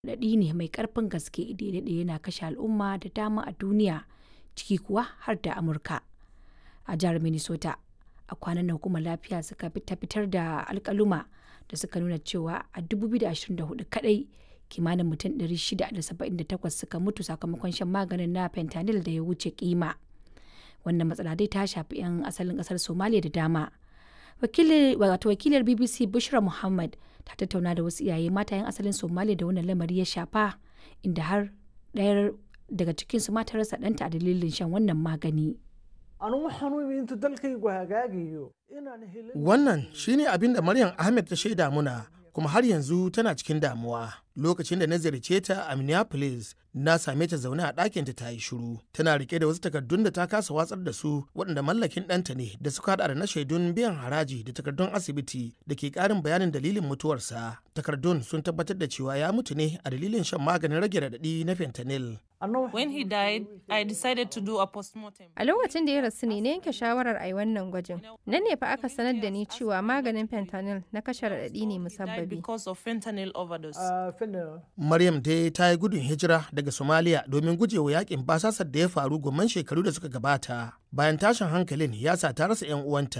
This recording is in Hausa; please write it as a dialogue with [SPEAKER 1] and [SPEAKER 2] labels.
[SPEAKER 1] raɗaɗi ne mai ƙarfin gaske da ya daɗe yana kashe al'umma da dama a duniya ciki kuwa har da Amurka. A jihar Minnesota, a kwanan nan hukumar lafiya suka ta fitar da alkaluma da suka nuna cewa a 2024 kadai kimanin mutum 678 suka mutu sakamakon shan maganin na fentanyl da ya wuce kima. Wannan matsala dai ta shafi 'yan asalin kasar Somalia da dama. Wato wakilar BBC Bushra Muhammad ta tattauna da wasu iyaye mata 'yan asalin Somalia da wannan lamari ya shafa inda har ɗayar daga cikinsu ma ta rasa ɗanta a dalilin shan wannan magani.
[SPEAKER 2] Wannan shine abin da Maryam Ahmed ta shaida muna kuma har yanzu tana cikin damuwa. Lokacin da na ziyarce ta a Minneapolis, na same ta zaune a ɗakinta ta yi shiru. Tana rike da wasu takardun da ta kasa watsar da su waɗanda mallakin ɗanta ne da suka haɗa da na shaidun biyan haraji da takardun asibiti da ke ƙarin bayanin dalilin mutuwarsa. Takardun sun tabbatar da cewa ya mutu ne a dalilin shan maganin rage raɗaɗi na fentanyl.
[SPEAKER 3] When he died, I decided to do a postmortem.
[SPEAKER 4] A lokacin da ya rasu ne na yanke shawarar a yi wannan gwajin. Nan ne fa aka sanar da ni cewa maganin fentanyl na kashe raɗaɗi ne musabbabi.
[SPEAKER 3] Because of fentanyl overdose.
[SPEAKER 2] Maryam dai ta yi gudun hijira daga Somalia domin gujewa yakin basasar da ya faru gomman shekaru da suka gabata. Bayan tashin hankalin ya sa ta rasa 'yan uwanta